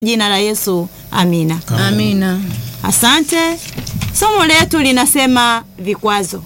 Jina la Yesu, amina. Amina. Asante. Somo letu linasema vikwazo.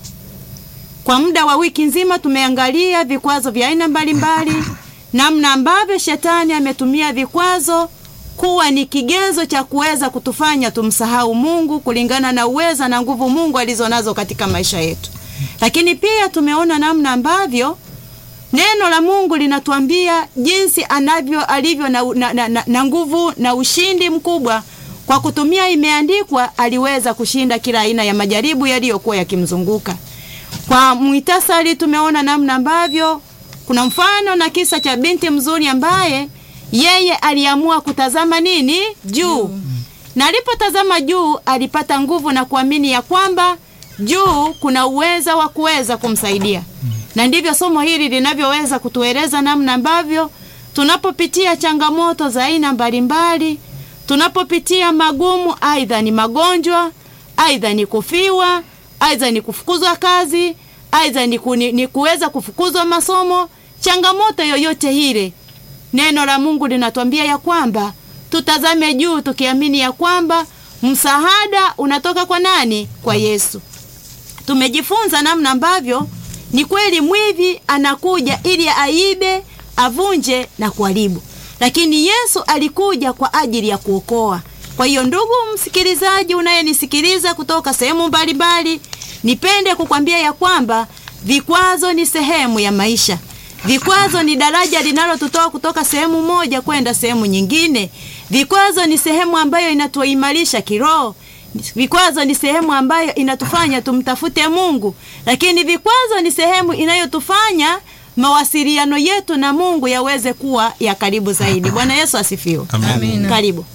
Kwa muda wa wiki nzima tumeangalia vikwazo vya aina mbalimbali, namna ambavyo shetani ametumia vikwazo kuwa ni kigezo cha kuweza kutufanya tumsahau Mungu kulingana na uweza na nguvu Mungu alizonazo katika maisha yetu. Lakini pia tumeona namna ambavyo neno la Mungu linatuambia jinsi anavyo alivyo na, na, na, na, na nguvu na ushindi mkubwa kwa kutumia, imeandikwa, aliweza kushinda kila aina ya majaribu yaliyokuwa yakimzunguka. Kwa mwitasari, tumeona namna ambavyo kuna mfano na kisa cha binti mzuri ambaye yeye aliamua kutazama nini juu, na alipotazama juu alipata nguvu na kuamini ya kwamba juu kuna uweza wa kuweza kumsaidia na ndivyo somo hili linavyoweza kutueleza namna ambavyo tunapopitia changamoto za aina mbalimbali, tunapopitia magumu, aidha ni magonjwa, aidha ni kufiwa, aidha ni kufukuzwa kazi, aidha ni, ku, ni, ni kuweza kufukuzwa masomo, changamoto yoyote ile, neno la Mungu linatuambia ya kwamba tutazame juu, tukiamini ya kwamba msaada unatoka kwa nani? Kwa Yesu. Tumejifunza namna ambavyo ni kweli mwivi anakuja ili aibe, avunje na kuharibu, lakini Yesu alikuja kwa ajili ya kuokoa. Kwa hiyo, ndugu msikilizaji unayenisikiliza kutoka sehemu mbalimbali, nipende kukwambia ya kwamba vikwazo ni sehemu ya maisha. Vikwazo ni daraja linalotutoa kutoka sehemu moja kwenda sehemu nyingine. Vikwazo ni sehemu ambayo inatuimarisha kiroho. Vikwazo ni sehemu ambayo inatufanya tumtafute Mungu, lakini vikwazo ni sehemu inayotufanya mawasiliano yetu na Mungu yaweze kuwa ya karibu zaidi. Bwana Yesu asifiwe. Amina. Karibu.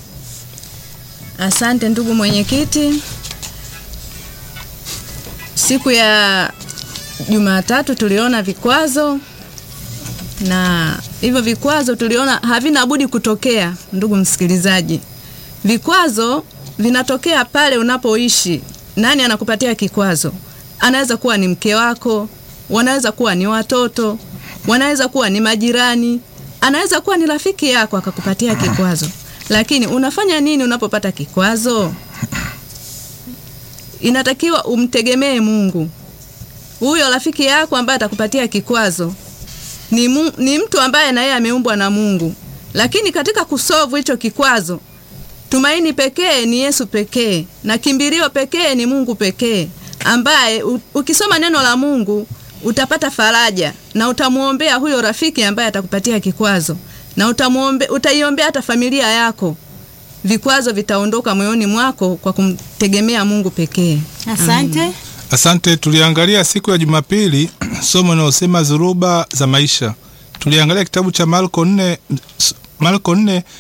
Asante ndugu mwenyekiti. Siku ya Jumatatu tuliona vikwazo na hivyo vikwazo tuliona havina budi kutokea. Ndugu msikilizaji, vikwazo vinatokea pale unapoishi. Nani anakupatia kikwazo? Anaweza kuwa ni mke wako, wanaweza kuwa ni watoto, wanaweza kuwa ni majirani, anaweza kuwa ni rafiki yako akakupatia kikwazo. Lakini unafanya nini unapopata kikwazo? Inatakiwa umtegemee Mungu. Huyo rafiki yako ambaye atakupatia kikwazo ni, mu, ni mtu ambaye na yeye ameumbwa na Mungu, lakini katika kusolve hicho kikwazo tumaini pekee ni Yesu pekee na kimbilio pekee ni Mungu pekee, ambaye u, ukisoma neno la Mungu utapata faraja na utamwombea huyo rafiki ambaye atakupatia kikwazo na utamuombe, utaiombea hata familia yako. Vikwazo vitaondoka moyoni mwako kwa kumtegemea Mungu pekee. Asante. Asante. Tuliangalia siku ya Jumapili somo linalosema dhuruba za maisha. Tuliangalia kitabu cha Marko 4 Marko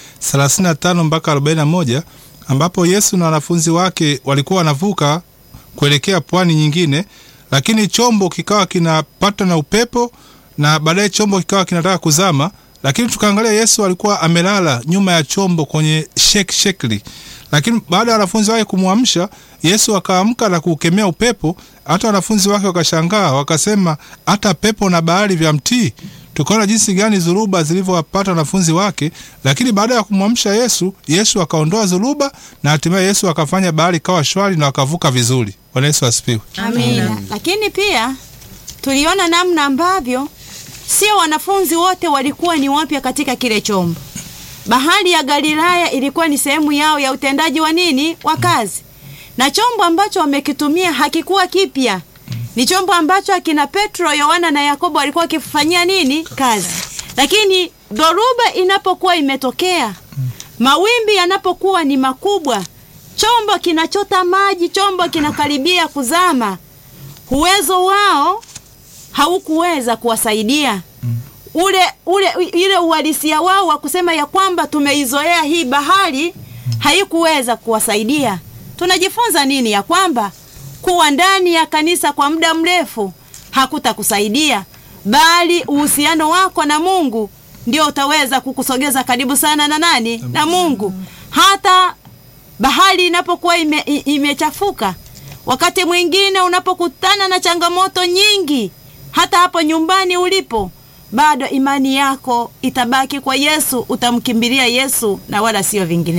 4:35 mpaka 41 ambapo Yesu na wanafunzi wake walikuwa wanavuka kuelekea pwani nyingine, lakini chombo kikawa kinapata na upepo na baadaye chombo kikawa kinataka kuzama, lakini tukaangalia Yesu alikuwa amelala nyuma ya chombo kwenye shek shekli, lakini baada ya wanafunzi wake kumwamsha Yesu akaamka na kuukemea upepo. Hata wanafunzi wake wakashangaa, wakasema hata pepo na bahari vya mtii tukaona jinsi gani dhuruba zilivyowapata wanafunzi wake, lakini baada ya kumwamsha Yesu, Yesu akaondoa dhuruba na hatimaye Yesu akafanya bahari kawa shwari na wakavuka vizuri. Bwana Yesu asifiwe. Amina. Lakini pia tuliona namna ambavyo sio wanafunzi wote walikuwa ni wapya katika kile chombo. Bahari ya Galilaya ilikuwa ni sehemu yao ya utendaji wa nini, wa kazi, na chombo ambacho wamekitumia hakikuwa kipya ni chombo ambacho akina Petro, Yohana na Yakobo walikuwa wakifanyia nini kazi. Lakini dhoruba inapokuwa imetokea, mawimbi yanapokuwa ni makubwa, chombo kinachota maji, chombo kinakaribia kuzama, uwezo wao haukuweza kuwasaidia ule ule ile uhalisia wao wa kusema ya kwamba tumeizoea hii bahari, haikuweza kuwasaidia. Tunajifunza nini? Ya kwamba kuwa ndani ya kanisa kwa muda mrefu hakutakusaidia, bali uhusiano wako na Mungu ndio utaweza kukusogeza karibu sana na nani? Na Mungu. Hata bahari inapokuwa ime, imechafuka, wakati mwingine unapokutana na changamoto nyingi, hata hapo nyumbani ulipo bado imani yako itabaki kwa Yesu, utamkimbilia Yesu na wala sio vingine.